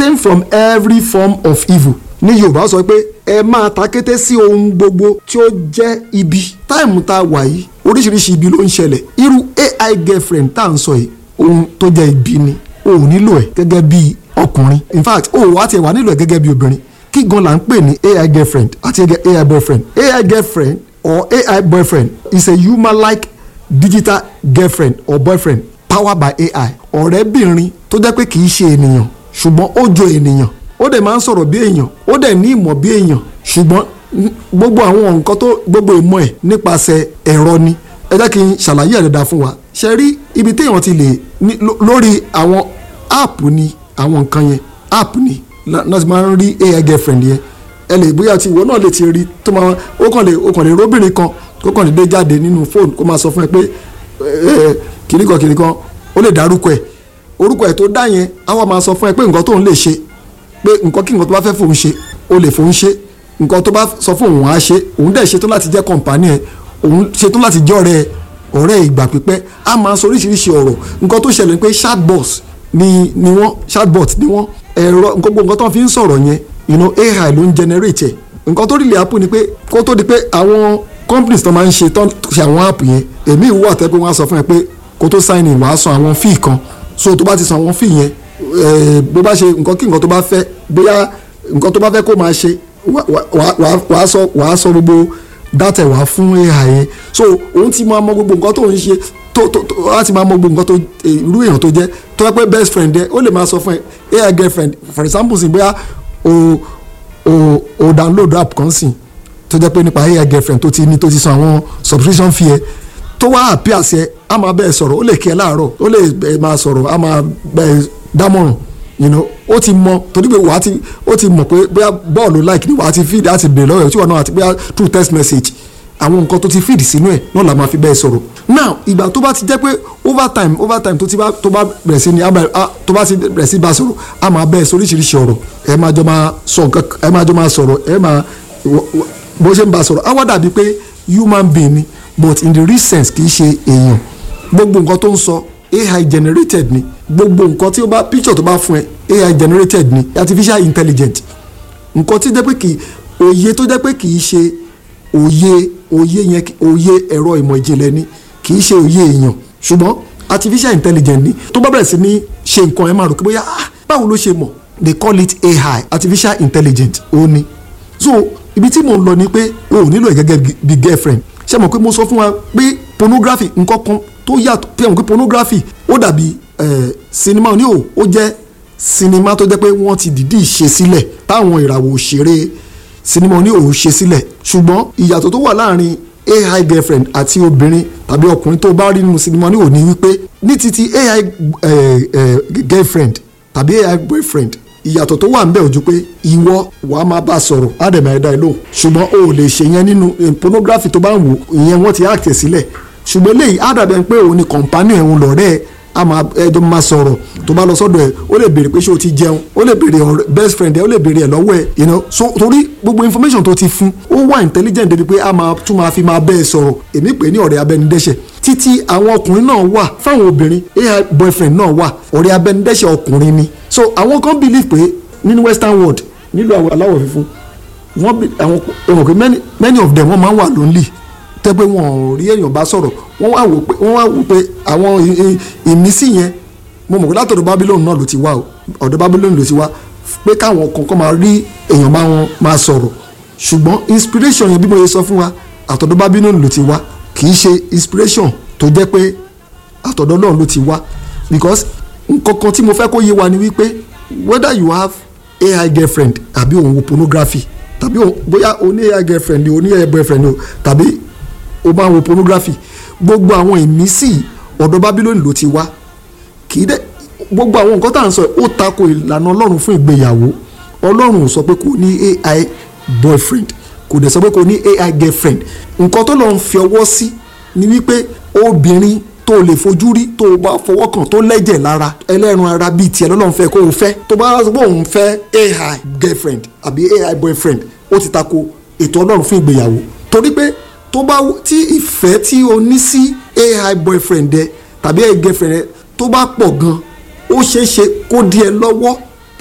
abstain from every form of evil ní yorùbá sọ pé ẹ máa ta kété sí ohun gbogbo tí ó jẹ́ ibi táìmù tá a wà yìí oríṣiríṣi ibi ló ń ṣẹlẹ̀ irú ai girlfriend tá à ń sọ yìí ohun tó jẹ́ ibi ni o ò nílò ẹ̀ gẹ́gẹ́ bí ọkùnrin in fact o wá tiẹ̀ wá nílò ẹ̀ gẹ́gẹ́ bí obìnrin kí gan la ń pè ní ai girlfriend àti ai boyfriend ai girlfriend or ai boyfriend is a human-like digital girlfriend or boyfriend powered by ai ọ̀rẹ́bìnrin tó jẹ́ pé kì í ṣe ènìyàn ṣùgbọ́n ó jọ ènìyàn ó dẹ̀ máa ń sọ̀rọ̀ bí èèyàn ó dẹ̀ ní ìmọ̀ bí èèyàn ṣùgbọ́n gbogbo àwọn nǹkan tó gbogbo ìmọ̀ ẹ̀ nípasẹ̀ ẹ̀rọ ni ẹ jẹ́ kí n ṣàlàyé ẹ̀ dáadáa fún wa ṣe rí ibi téèyàn ti lè ní lórí àwọn app ni àwọn nǹkan yẹn app ni náà ti máa ń rí ai girlfriend yẹn ẹ lè bóyá tí ìwọ náà lè ti rí tó máa ó kàn lè ó kàn lè róbìnrin kan kó kàn lè dé jáde nínú fóònù kó máa sọ fún ẹ pé kìnnìkan kìnnìkan ó lè dárúkọ ẹ orúkọ ẹ tó dá yẹn á wá máa sọ fún ẹ pé nǹkan tóun lè ṣe pé nǹkan kí nǹkan tó bá fẹ́ fòun ṣe ó lè fòun ṣe nǹkan tó bá sọ fún òun á ṣe òun dẹ̀ ṣetán láti jẹ́ kọ̀ǹpánì ẹ̀ òun ṣetán láti jẹ́ ọ̀rẹ́ ọ̀rẹ́ ìgbà pípẹ́ á máa sọ oríṣiríṣi ọ̀rọ̀ nǹkan tó ṣẹlẹ̀ pé chatbot ni ni wọ́n chatbot ni wọ́n ẹ̀rọ gbogbo nǹkan tó fi ń sọ̀rọ̀ yẹn you know AI ló ń generate ẹ̀ nǹkan tó really happen ni pé kó tó di pé àwọn companies tó máa ń ṣe tán ṣe àwọn app yẹn èmi ìwú àtẹ́ pé wọ́n á sọ fún ẹ pé kó tó sign in wàá san àwọn fee kan so tó bá ti san àwọn fee yẹn bó bá ṣe nǹkan kí nǹkan tó bá fẹ́ bóyá nǹkan tó bá fẹ́ kó máa ṣe wàá sọ wàá sọ gbogbo dátẹ̀ wá fún AI yẹn so òun ti máa mọ gbogbo nǹkan tó ń ṣe tó tó tó á ti máa mọ gbogbo nǹkan tó irú èèyàn tó jẹ́ tó yẹ pé best friend ẹ ó lè máa sọ fún ẹ AI girlfriend for example sì bóyá o o o download app kan sìn tó jẹ́ pé nípa AI girlfriend tó ti ní tó ti san àwọn subscription fee ẹ tó wá appear sí ẹ á máa bẹ́ẹ̀ sọ̀rọ̀ ó lè kí ẹ láàárọ̀ ó lè máa sọ̀rọ̀ á máa bẹ́ẹ̀ dámọ̀ràn you know ó ti mọ torí pé wàá ti ó ti mọ̀ pé bóyá bọ́ọ̀lù like ni wàá ti feed á ti bèrè lọ́wọ́ ẹ̀ tí wọ́n náà àti bóyá through text message àwọn nǹkan tó ti feed sínú ẹ̀ náà la máa fi bẹ́ẹ̀ sọ̀rọ̀ now ìgbà tó bá ti jẹ́ pé over time over time tó ti bá tó bá bẹ̀rẹ̀ sí ni tó bá ti bẹ̀rẹ̀ sí bá sọ̀rọ̀ á máa bẹ́ẹ̀ sọ oríṣiríṣi ọ̀rọ̀ ẹ máa jọ máa sọ nǹkan ẹ máa jọ máa sọ̀rọ̀ ẹ máa bó ṣe ń bá sọ̀rọ̀ á wá dàbí pé human being ni but in the real sense kì í ṣe èèyàn gbogbo nǹkan tó ń sọ AI generated ni gbogbo nǹkan tí ó bá picture tó bá fún ẹ AI generated ni artificial intelligent nǹkan tí jẹ́ pé kì í òye tó jẹ́ pé kì í ṣe òye òye yẹn òye ẹ̀rọ ìmọ̀ ìjìnlẹ̀ ni kì í ṣe òye èèyàn ṣùgbọ́n artificial intelligent ni tó bá bẹ̀rẹ̀ sí ní ṣe nǹkan ẹ máa rò pé bóyá ah báwo ló ṣe mọ̀ they call it AI artificial intelligent ó ní so ibi tí mo ń lọ ni pé o ò nílò ẹ̀ gẹ́gẹ́ bí girlfriend ṣé mo pé mo sọ fún wa pé pornography nǹkan kan tó yàtọ̀ pé àwọn pé pornography ó dàbí sinimá ní o ó jẹ́ sinimá tó jẹ́ pé wọ́n ti dìídì ṣe sílẹ̀ táwọn ìràwọ̀ òṣèré sinimá ní o ṣe sílẹ̀ ṣùgbọ́n ìyàtọ̀ tó wà láàrin AI girlfriend àti obìnrin tàbí ọkùnrin tó bá rí nínú sinimá ní òní wípé ní titi AI girlfriend tàbí AI boyfriend ìyàtọ̀ tó wà ń bẹ̀ ojú pé ìwọ wà á máa bá a sọ̀rọ̀ ádẹ̀mọ̀ ẹ̀dá ẹ̀ lóhùn ṣùgbọ́n o ò lè ṣe yẹn nínú pornography tó bá ń wò ìyẹn wọ́n ti act sílẹ̀ ṣùgbọ́n eléyìí ádàbẹ̀ pé òun ni kọ̀ǹpánì ẹ̀hún lọ́rẹ́ ẹ̀ a máa ẹjọ́ máa sọ̀rọ̀ tó bá lọ sọ́dọ̀ ẹ̀ ó lè béèrè pé ṣé o ti jẹun ó lè béèrè best friend ẹ̀ ó lè béèrè ẹ̀ lọ́wọ́ ẹ̀ you know so torí gbogbo information tó ti fún ó wà intelligent débi pé a máa tún máa fi máa bẹ́ẹ̀ sọ̀rọ̀ èmi pè ní ọ̀rẹ́ abẹnidẹ́ṣẹ̀ títí àwọn ọkùnrin náà wà fáwọn obìnrin ai boyfriend náà wà ọ̀rẹ́ abẹnidẹ́ṣẹ̀ ọkùnrin ni so àwọn kan believe pé nínú western world nílùú àwọn aláwọ̀ funfun wọ́n bí àwọn ọmọ pé many many of them wọ́n máa ń wà lonely tẹ́ pé wọn ò rí èèyàn bá sọ̀rọ̀ wọ́n wá wò pé wọ́n wá wò pé àwọn ìmísí yẹn mo mọ̀ pé látọ̀dọ̀ Babylon náà ló ti wá o ọ̀dọ̀ Babylon ló ti wá pé káwọn kankan máa rí èèyàn máa wọn máa sọ̀rọ̀ ṣùgbọ́n inspiration yẹn bí mo yẹ sọ fún wa àtọ̀dọ̀ Babylon ló ti wá kì í ṣe inspiration tó jẹ́ pé àtọ̀dọ̀ náà ló ti wá because nǹkan kan tí mo fẹ́ kó yé wa ni wípé whether you have AI girlfriend àbí òun wo pornography tàbí bóyá o ní AI girlfriend ni o ní AI boyfriend ni o tàbí o máa wo pornography gbogbo àwọn ìmísí ọ̀dọ̀ Babylon ló ti wá kì í dẹ́ gbogbo àwọn nǹkan tá à ń sọ ó tako ìlànà Ọlọ́run fún ìgbéyàwó Ọlọ́run ò sọ pé kò ní AI boyfriend kò dẹ̀ sọ pé kò ní AI girlfriend nǹkan tó lọ́n fi ọwọ́ sí ni wípé obìnrin tó lè fojú rí tó bá fọwọ́ kàn tó lẹ́jẹ̀ lára ẹlẹ́run ara bíi tiẹ̀ lọ́lọ́run fẹ́ kó o fẹ́ tó bá sọ pé òun fẹ́ AI girlfriend àbí AI boyfriend ó ti tako ètò Ọlọ́run fún ìgbéyàwó torí pé tó bá tí ìfẹ́ tí o ní sí AI boyfriend ẹ tàbí AI girlfriend ẹ tó bá pọ̀ gan ó ṣeé ṣe kó di ẹ lọ́wọ́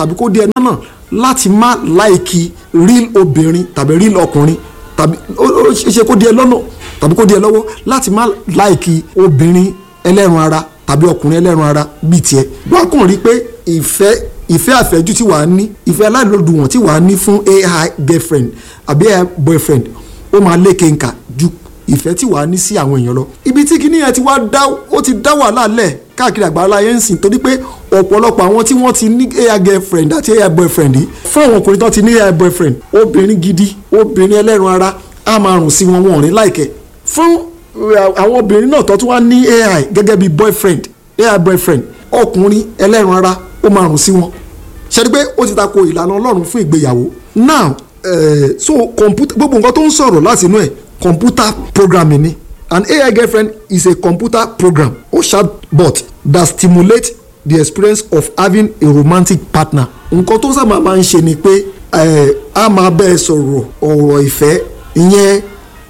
tàbí kó di ẹ náà láti má láìkí real obìnrin tàbí real ọkùnrin tàbí ó ó ṣe kó di ẹ lọ́nà tàbí kó di ẹ lọ́wọ́ láti má láìkí obìnrin ẹlẹ́ran ara tàbí ọkùnrin ẹlẹ́ran ara bíi tiẹ̀ wọ́n kàn rí pé ìfẹ́ ìfẹ́ àfẹ́jù tí wàá ní ìfẹ́ aláìlódùwọ̀n tí wàá ní fún ai girlfriend àbí ai boyfriend ó máa léke nkà ju ìfẹ́ tí wàá ní sí àwọn èèyàn lọ. ibi tí kinní yẹn ti wá dá ó ti dá wàhálà lẹ̀ káàkiri àgbáńlá yẹn ń sìn torí pé ọ̀pọ̀lọpọ̀ àwọn tí wọ́n ti ní ai girlfriend àti ai boyfriend yìí fún àwọn ọkùnrin tó ti ní ai boyfriend obìnrin gidi obìnrin ẹlẹ́ran ara á máa rùn sí wọn wọn ò ní láìkẹ́ fún àwọn obìnrin náà tó tún wá ní ai gẹ́gẹ́ bí boyfriend ai boyfriend ọkùnrin ẹlẹ́ran ara ó máa rùn sí wọn ṣe ni pé ó ti tako ìlànà ọlọ́run fún ìgbéyàwó now uh, so computer gbogbo nǹkan tó ń sọ̀rọ̀ láti inú ẹ̀ computer programming ni an AI girlfriend is a computer program or chatbot that stimulates the experience of having a romantic partner nǹkan tó sábà máa ń ṣe ni pé a máa bẹ́ẹ̀ sọ̀rọ̀ ọ̀rọ̀ ìfẹ́ ìyẹn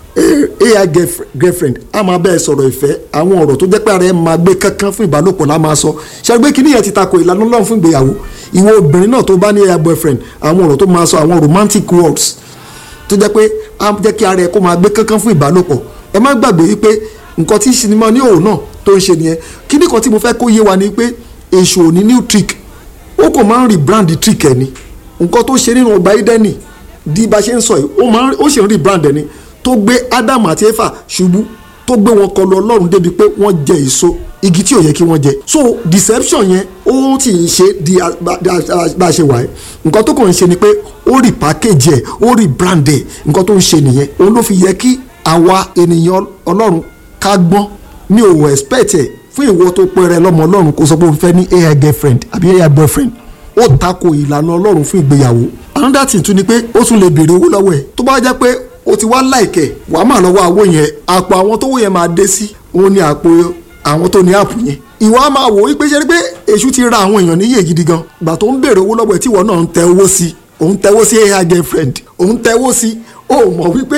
ai girlfriend a máa bẹ́ẹ̀ sọ̀rọ̀ ìfẹ́ àwọn ọ̀rọ̀ tó jẹ́ pé ara ẹ̀ máa gbé kankan fún ìbálòpọ̀ la máa sọ ṣàgbé kínní yẹn ti tako ìlànà ọlọ́run fún ìgbéyàwó ìwọ obìnrin náà tó bá ní ai boyfriend àwọn ọ̀rọ̀ tó máa sọ àwọn romantic words tó jẹ́ pé á jẹ́ kí ara ẹ̀ kó máa gbé kankan fún ìbálòpọ̀ ẹ má gbàgbé wípé nǹkan tí sinimá ní òun náà tó ń ṣe nìyẹn kínní kan tí mo fẹ́ kó yé wa ni pé èṣù ò ní new trick ó kò máa ń rebrand trick ẹ̀ ni nǹkan tó ṣe nínú ọgbà Ídẹ́nì di bá ṣe ń sọ yìí ó ṣe ń rebrand ẹ̀ ni tó gbé ádámù àti éfà ṣubú tó gbé wọn kọlu ọlọ́run débi pé wọ́n jẹ èso igi tí ò yẹ kí wọ́n jẹ so deception yẹn ó ti ń ṣe di bá a ṣe wà ẹ́ nǹkan tó kàn ń ṣe ni pé ó rí package ẹ̀ ó rí brand ẹ̀ nǹkan tó ń ṣe nìyẹn òun ló fi yẹ kí àwa ènìyàn ọlọ́run ká gbọ́n mi ò expect ẹ̀ fún ìwọ tó pẹ́rẹ́ lọ́mọ ọlọ́run kó sọ pé o fẹ́ ní ai girlfriend àbí ai boyfriend ó tako ìlànà ọlọ́run fún ìgbéyàwó another thing tún ni pé ó tún lè béèrè owó lọ́wọ́ ẹ̀ tó bá jẹ́ pé o ti wá láìkẹ̀ wàá máa lọ́wọ́ àwo yẹn àpò àwọn tó wó yẹn máa dé sí òun ni àpò àwọn tó ní àpò yẹn ìwà máa wò wípé ṣe pé èṣù ti ra àwọn èèyàn níyè gidi gan gbà tó ń béèrè owó lọ́wọ́ ẹ̀ tí ìwọ náà ń tẹ owó sí òun tẹwó sí ai girlfriend òun tẹwó sí ó mọ̀ wípé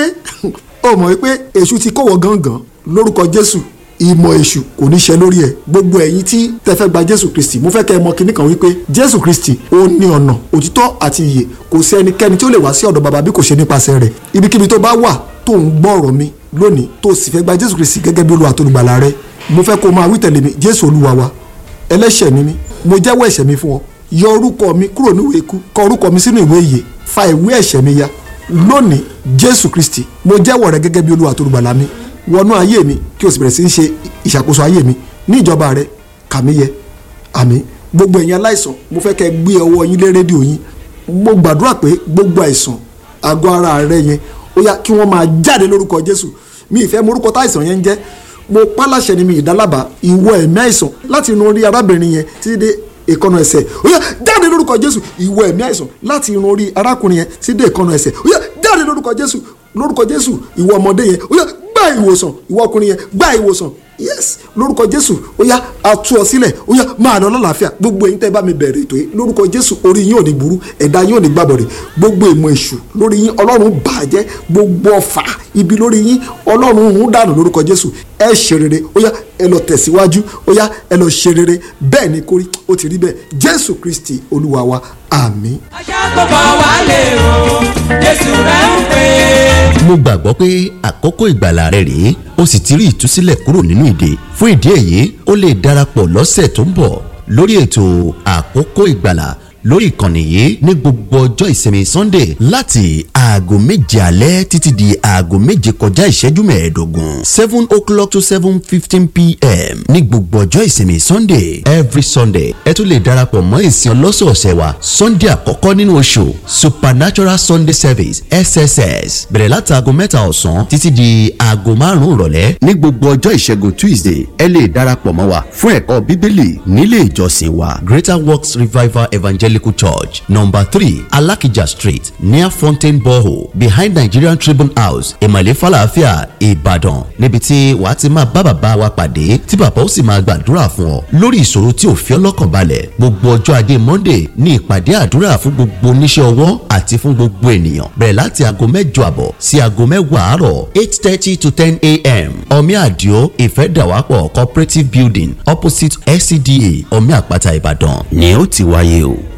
ó mọ̀ wípé èṣù ti kówó gangan lórúkọ Jésù ìmọ̀ èṣù kò ní ṣe lórí ẹ̀ gbogbo ẹ̀yin tí tẹ́ fẹ́ gba jésù kristi mo fẹ́ kẹ́ ẹ mọ̀ kinní kan wípé jésù kristi ó ní ọ̀nà òtítọ́ àti ìyè kò sí ẹnikẹ́ni tí ó lè wá sí ọ̀dọ̀ bàbá bí kò ṣe nípasẹ̀ rẹ̀ ibikíbi tó bá wà tó ń gbọ́ ọ̀rọ̀ mi lónìí tó sì fẹ́ gba jésù kristi gẹ́gẹ́ bí olúwa tó lùgbàlà rẹ mo fẹ́ kó máa wí tẹ̀lé mi jésù olúwa wa ẹlẹ́ṣẹ̀ ni mí mo jẹ́wọ́ ẹ̀ṣẹ̀ mi fún ọ yọ orúkọ mi kúrò níwèé ikú kọ orúkọ mi sínú ìwé ìyè fa ìwé ẹ̀ṣẹ̀ mi ya lónìí jésù kristi mo jẹ́wọ́ rẹ gẹ́gẹ́ bí olúwa tó lùgbàlà mi wọnú ayé mi kí o sì bẹ̀rẹ̀ sí í ṣe ìṣàkóso ayé mi ní ìjọba rẹ kàmí yẹ àmín gbogbo ẹ̀yin aláìsàn mo fẹ́ kẹ́ gbé ọwọ́ yín lé rédíò yín mo gbàdúrà pé gbogbo àìsàn àgọ́ ara rẹ yẹn ó yá kí wọ́n máa jáde lórúkọ jésù mi ìfẹ́ morúkọ táìsàn yẹn ń jẹ́ mo pálàṣẹ ni mi ìdálábà ìwọ ẹ̀mí àìsàn láti inú orí arábìnrin yẹn títí dé ìkọnà ẹsẹ̀ ó yá jáde lórúkọ jésù ìwọ ẹ̀mí àìsàn láti inú orí arákùnrin yẹn títí dé ìkọnà ẹsẹ̀ ó yá jáde lórúkọ jésù lórúkọ jésù ìwọ ọmọdé yẹn ó yá gba ìwòsàn ìwọ ọkùnrin yẹn gba ìwòsàn yes lórúkọ jésù ó yá atú ọ sílẹ̀ ó yá máa lọ lọ́làáfíà gbogbo ẹ̀yin tẹ́ bá mi bẹ̀rẹ̀ ètò yìí lórúkọ jésù orí yín ò ní burú ẹ̀dá yín ò ní gbàbọ̀rẹ̀ gbogbo ìmọ̀ èṣù lórí yín ọlọ́run bàjẹ́ gbogbo ọ̀fà ibi lórí yín ọlọ́run ń dànù lórúkọ jésù ẹ ṣe rere ó yá ẹ lọ tẹ̀síwájú ó yá ẹ lọ ṣe rere bẹ́ẹ̀ ni kórí ó ti rí bẹ́ẹ̀ jésù kristi olúwa wa àmín. aṣàkóbọ̀ wà lè o jésù rẹ̀ ń pè é. mo gbàgbọ́ pé àkókò ìgbàlà rẹ rèé o sì ti rí ìtúsílẹ̀ kúrò nínú ìdè fún ìdí èyí o lè darapọ̀ lọ́sẹ̀ tó ń bọ̀ lórí ètò àkókò ìgbàlà lórí ìkànnì yìí ní gbogbo ọjọ́ ìsinmi sunday láti aago méje alẹ́ títí di aago méje kọjá ìṣẹ́jú mẹ́ẹ̀ẹ́dógún seven o'clock to seven fifteen pm ní gbogbo ọjọ́ ìsinmi sunday every sunday ẹ tún lè darapọ̀ mọ́ ìsìn ọlọ́sọ̀ọ̀sẹ̀ wa sunday àkọ́kọ́ nínú oṣù supernatural sunday service sss bẹ̀rẹ̀ láti aago mẹ́ta ọ̀sán títí di aago márùn-ún ìrọ̀lẹ́ ní gbogbo ọjọ́ ìṣẹ́gun tuesday ẹ lè darapọ̀ mọ́ wa fún ẹ̀kọ́ bíbélì nílé ìjọsìn wa greater works revival evangelical church number three alakija street near fountain borehole behind nigerian tribune house ìmọ̀lẹ́ falafia ìbàdàn níbi tí wàá ti máa bá bàbá wa pàdé tí bàbá ó sì máa gbàdúrà fún ọ lórí ìṣòro tí ò fi ọ́ lọ́kàn balẹ̀ gbogbo ọjọ́ ajé monday ní ìpàdé àdúrà fún gbogbo oníṣẹ́ ọwọ́ àti fún gbogbo ènìyàn bẹ̀rẹ̀ láti aago mẹ́jọ àbọ̀ sí aago mẹ́wàá àárọ̀ eight thirty to ten a.m. omi àdìo ìfẹ́dàwápọ̀ cooperative building opposite scda omi àpáta ìbàdàn ni ó ti wáyé o tó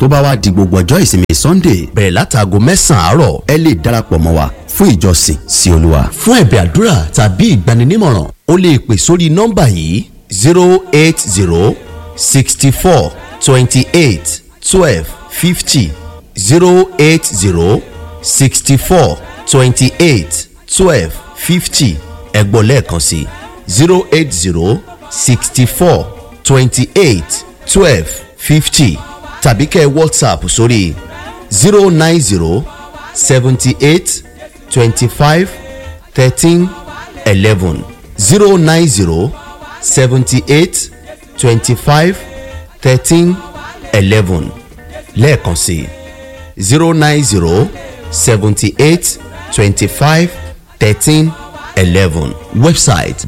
tó bá wá di gbogbo ọjọ́ ìsinmi sunday bẹ̀rẹ̀ látàgò mẹ́sàn-án àárọ̀ ẹ lè darapọ̀ mọ́ wa fún ìjọsìn sí olúwa. fún ẹ̀bẹ̀ àdúrà tàbí ìgbaninímọ̀ràn o lè pè sórí nọ́mbà yìí zero eight zero sixty four twenty eight twelve fifty zero eight zero sixty four twenty eight twelve fifty ẹ̀gbọ́n lẹ́ẹ̀kan sí zero eight zero sixty four twenty eight twelve fifty tàbí kẹ́ whatsapp sórí zero nine zero seventy eight twenty five thirteen eleven zero nine zero seventy eight twenty five thirteen eleven lẹ́ẹ̀kan sí zero nine zero seventy eight twenty five thirteen eleven website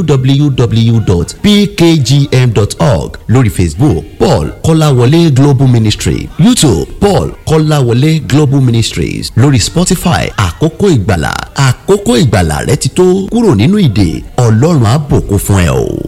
www.pkgm.org lórí facebook paul kọ́láwọlé global ministry youtube paul kọ́láwọlé global ministries lórí spotify àkókò ìgbàlà àkókò ìgbàlà rẹ ti tó kúrò nínú ìdè ọlọ́run á bùkún fún ẹ o.